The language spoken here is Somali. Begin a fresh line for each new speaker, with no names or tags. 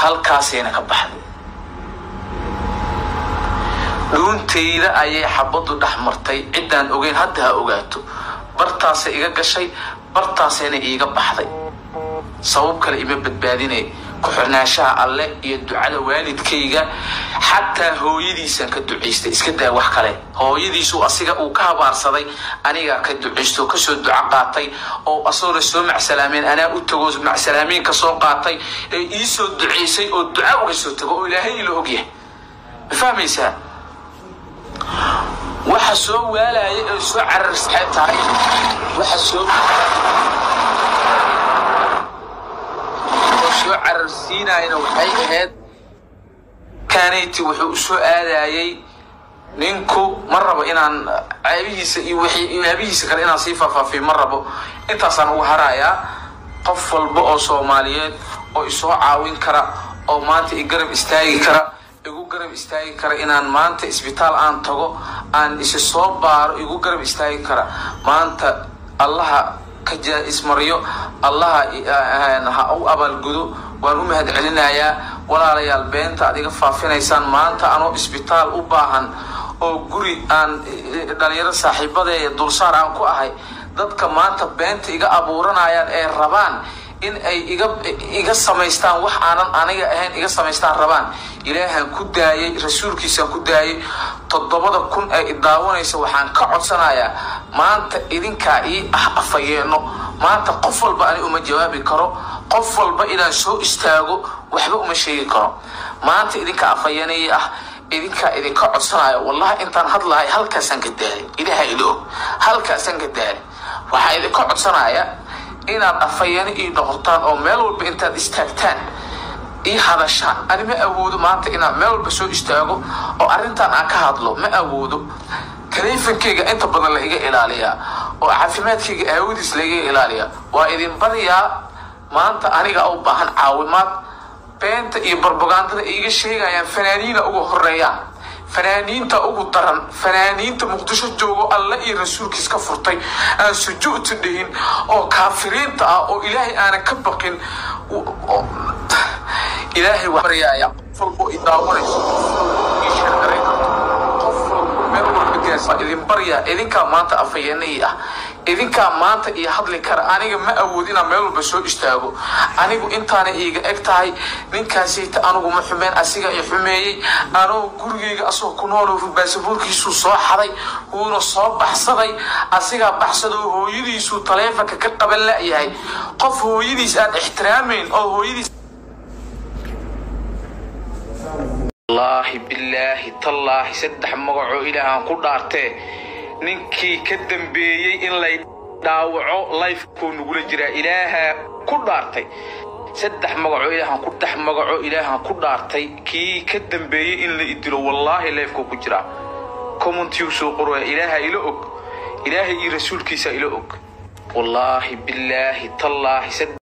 halkaasayna ka baxday dhuuntayda ayay xabaddu dhex martay ciddaan ogeyn hadda ha ogaato bartaasay iga gashay bartaasayna iiga baxday sabab kale ima badbaadinay ku-xirnaanshaha alle iyo ducada waalidkayga xataa hooyadiisaan ka ducaystay iska daa wax kale hooyadiisu asiga uu ka habaarsaday anigaa ka ducaysto oo kasoo duco qaatay oo asagoona soo macsalaameen anaa u tago macsalaamiin ka soo qaatay ee iisoo ducaysay oo duca uga soo tago oo ilaahay ila ogyahay ma fahmaysaa waxa soo waalaya ee soo cararsaxay tahay waxa soo oo soo cararsiinayna waxay ahayd kanati wuxuu u soo aadayay ninku ma rabo inaan caabihiisa iyo wixii aabihiisa kale inaan sii faahfaafiyo ma rabo intaasaan uga harayaa qof walba oo soomaaliyeed oo isoo caawin kara oo maanta i garab istaagi kara igu garab istaagi kara inaan maanta isbitaal aan tago aan isi soo baaro igu garab istaagi kara maanta allaha ka jaa-ismaryo allaha ha u abaalgudo waan u mahad celinayaa walaalayaal beenta aad iga faafinaysaan maanta anoo isbitaal u baahan oo guri aan dhalinyaro saaxiibadeeya dulsaar aan ku ahay dadka maanta beenta iga abuuranayaan ee rabaan in ay iga iga samaystaan wax aanan aniga ahayn iga samaystaan rabaan ilaahaan ku daayay rasuulkiisaan ku daayay toddobada kun ee idaawanaysa waxaan ka codsanayaa maanta idinkaa ii ah afayeeno maanta qof walba ani uma jawaabi karo qof walba inaan soo istaago waxba uma sheegi karo maanta idinka afayeenayii ah idinkaa idinka codsanayo wallahi intaan hadlahay halkaasaan ka daalay ilaha ila og halkaasaan ka daalay waxaa idinka codsanaya inaad afhayeeno ii noqotaan oo meel walba intaad istaagtaan ii hadashaan ani ma awoodo maanta inaan meel walba soo istaago oo arrintan aan ka hadlo ma awoodo taleefonkeyga inta badan la iga ilaaliyaa oo caafimaadkayga aawadiis laiga ilaaliyaa waa idin baryaa maanta aniga u baahan caawimaad beenta iyo barbagandada iiga sheegayaan fanaaniina uga horeeyaan fanaaniinta ugu daran fanaaniinta muqdisho joogo alle iyo rasuulkiis ka furtay aan sujuudta dhihin oo kaafiriinta ah oo ilaahay aanan ka baqin ilaahay waa baryaaya qof walbo i daawanayso ii sheergaray qof walbo meel walba gaarsa idin baryaa idinkaa maanta afayeenayii ah idinkaa maanta iyo hadli kara aniga ma awood inaan meel walba soo istaago anigu intaana iiga eg tahay ninkaasayta anigu ma xumeen asiga i xumeeyey anoo gurigeyga asagoo ku nool baasaboorkiisuu soo xaday wuuna soo baxsaday asigaa baxsadoo hooyadiisuu taleefonka ka qaban la'yahay qof hooyadiis aan ixtiraamayn oo hooyadiis wallaahi bilaahi tallaahi saddex magacoo ilaahaan ku dhaartee ninkii ka dambeeyey in lay dhaawaco lifekuu nagula jiraa ilaahaa ku dhaartay saddex magacoo ilaahan ku dhex magacoo ilaahan ku dhaartay kii ka dambeeyey in la idilo wallaahi lifekuu ku jiraa commentiu soo qoraya ilaaha ila og ilaahay iyo rasuulkiisa ila og wallaahi bilaahi tallaahi